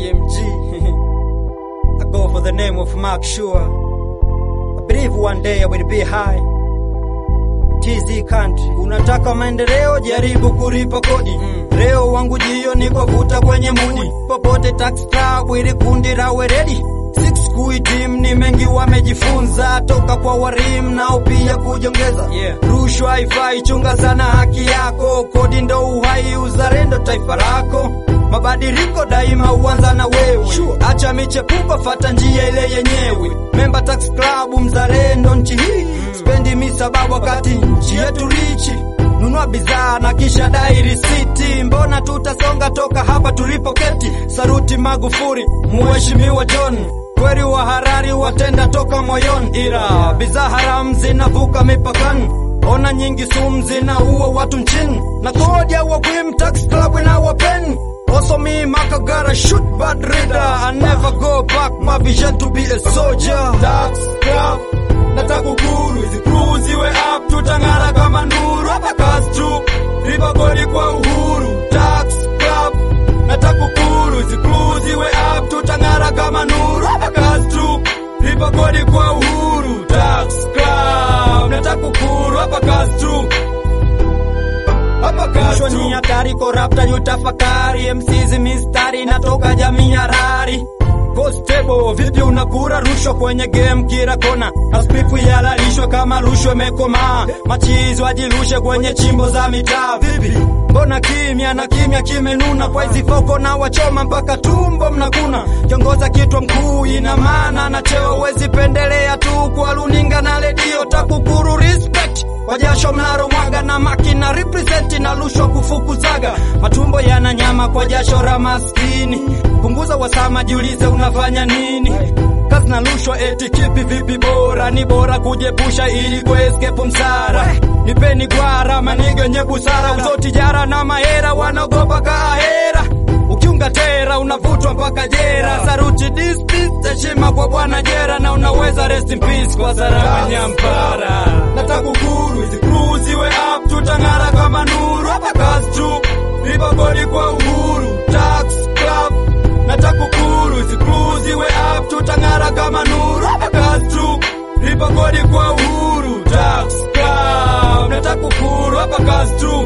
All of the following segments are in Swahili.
TMG. I go for the name of Mark Sure. I believe one day I will be high. TZ country. Unataka maendeleo, jaribu kulipa kodi. Leo wangu jio ni kwa vuta kwenye mudi. Popote tax club ili kundi la weredi. Six kuitim ni mengi wamejifunza toka kwa warim nao pia kujongeza. Yeah. Rushwa haifai, chunga sana haki yako. Kodi ndo uhai, uzalendo taifa lako. Mabadiliko daima huanza na wewe. Acha michepuko, fata njia ile yenyewe. Memba tax club, mzalendo nchi hii. Spendi misaba wakati nchi yetu richi. Nunua bidhaa na kisha dai risiti. Mbona tutasonga toka hapa tulipoketi? Saruti Magufuli, Mheshimiwa John kweli wa harari watenda toka moyoni, ila bidhaa haramu zinavuka mipakani. Ona nyingi sumu zinaua watu nchini, na kodi ya wagwim tax club na wapeni Also me, Maka gotta shoot bad reader. I never go back, my vision to be a soldier. Tax Club nataka ukuru hizi crew ziwe up tutang'ara kama nuru hapa kazi tu lipa kodi kwa uhuru Tax Club nataka ukuru hizi crew ziwe up tutang'ara kama nuru hapa kazi tu lipa kodi kwa uhuru Tax Club nataka ukuru hapa kazi tu hapa kazi Rushwa tu ni hatari, korapta yutafakari. MCs mistari natoka jamii ya rari. Constable, vipi unakura rushwa kwenye game kila kona? Aspifu yalalishwe kama rushwa imekomaa. Machizi wajirushe kwenye chimbo za mitaa. Vipi mbona kimya na kimya kimenuna? Kwa hizi foko na wachoma mpaka tumbo mnakuna. Kiongoza kitwa mkuu ina maana na cheo, wezi pendelea tu kwa runinga na redio. Takukuru respect kwa jasho mnaro mwaga na makina represent na rushwa kufukuzaga matumbo yana nyama kwa jasho la maskini punguza wasama jiulize unafanya nini kazi na rushwa eti kipi vipi bora ni bora kujepusha ili kuescape msara nipeni gwara manige nye busara uzotijara na mahera wanaogopa kaahera ukiunga tera unavutwa mpaka jera saruti dispis heshima kwa bwana jera na unaweza rest in peace kwa salama nyampara nataka ukuru hizi crew ziwe up tutang'ara kama nuru hapa kazi tu lipa kodi kwa uhuru Tax Club nataka ukuru hizi crew ziwe up tutang'ara kama nuru hapa kazi tu lipa kodi kwa uhuru Tax Club nataka ukuru hapa kazi tu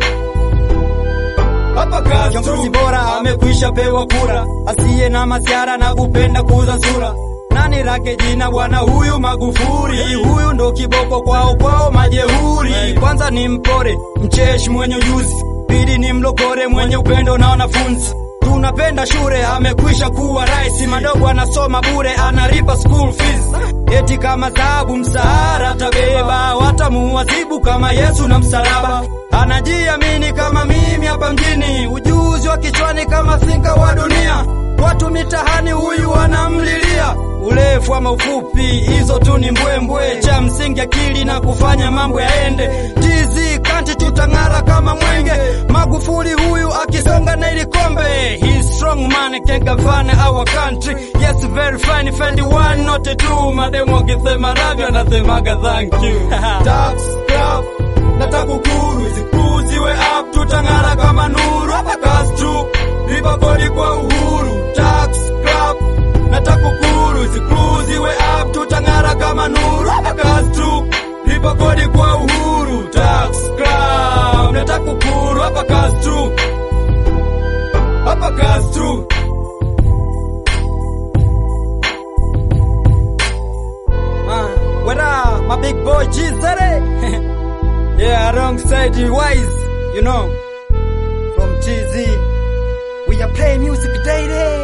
hapa kazi Kiongozi tu bora amekwisha pewa kura, asiye na masiara na kupenda kuuza sura. Nani lake jina bwana huyu Magufuli? Huyu ndo kiboko kwao kwao majeuri. Kwanza ni mpore mcheshi mwenye ujuzi, pili ni mlokore mwenye upendo na wanafunzi. Tunapenda shule, amekwisha kuwa rais, madogo anasoma bure, analipa school fees. Eti kama dhahabu msahara tabeba, watamuadhibu kama Yesu na msalaba. Anajiamini kama mimi hapa mjini, ujuzi wa kichwani kama thinka wa dunia. Watu mitahani huyu wanamlilia, urefu ama ufupi, hizo tu ni mbwembwe. Cha msingi akili na kufanya mambo yaende. TZ kanti tutang'ara kama mwenge. Magufuli huyu akisonga na ili kombe. He's strong man can govern our country. Yes very fine, fendi one not two. Mademu wakisema ravyo anasemaga thank you. Tax Club nataka ukuru hizi crew ziwe up tutang'ara kama nuru hapa kazi tu lipa kodi kwa uhuru Tax Club nataka ukuru hizi crew ziwe up tutang'ara kama nuru hapa kazi tu lipa kodi kwa uhuru Tax Club nataka ukuru hapa kazi tu hapa kazi tu Uh, what up, my big boy G-Zare? yeah, alongside the wise, you know, from TZ. We are playing music daily.